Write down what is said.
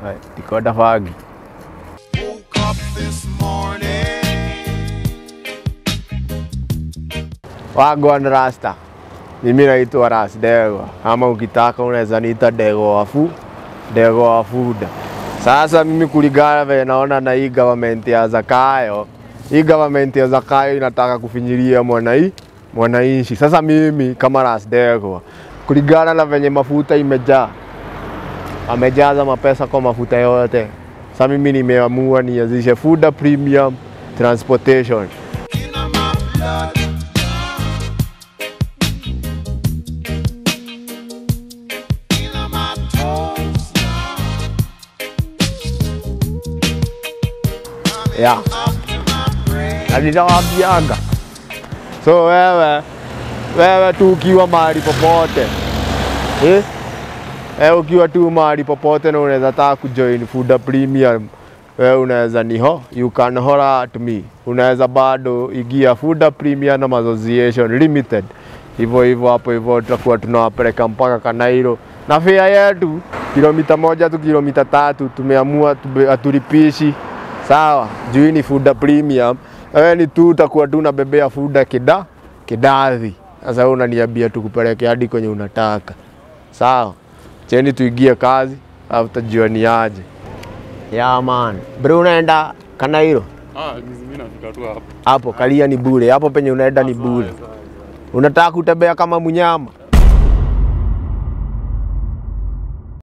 Tikota fagi. Woke up this morning. Wagwan Rasta. Mimi naitwa Ras Dego, ama ukitaka unaweza niita Dego wafu, Dego wafuda. Sasa mimi kulingana vile naona na hii government ya Zakayo, hii government ya Zakayo inataka kufinyilia mwanai mwananchi. Sasa mimi kama Ras Dego, kulingana na venye mafuta imejaa, amejaza mapesa kwa mafuta yote. Sasa mimi nimeamua nianzishe Fuda Premium Transportation. In my blood. In my toes. Yeah. Up to my brain. na ninawaambianga. So wewe wewe tu ukiwa mahali popote eh? Eh, ukiwa tu mahali popote na unaweza taka kujoin Fuda Premium, wewe unaweza niho, you can holler at me. Unaweza bado ingia Fuda Premium Association Limited, hivyo hivyo hapo hivyo, tutakuwa tunawapeleka mpaka Kanairo na fare yetu kilomita moja tu kilomita tatu, tumeamua tube- hatulipishi sawa, juu hii ni Fuda Premium. Wewe ni tu utakuwa tu unabebea Fuda kida kidathi. Sasa wewe unaniambia tukupeleke hadi kwenye unataka, sawa? Cheni tuingie kazi, alafu tutajua ni aje. Ya man, bro, unaenda Kanairo Ah, mimi nafika tu hapo. hapo, kalia ni bure hapo, penye unaenda ni bure. Unataka kutembea kama mnyama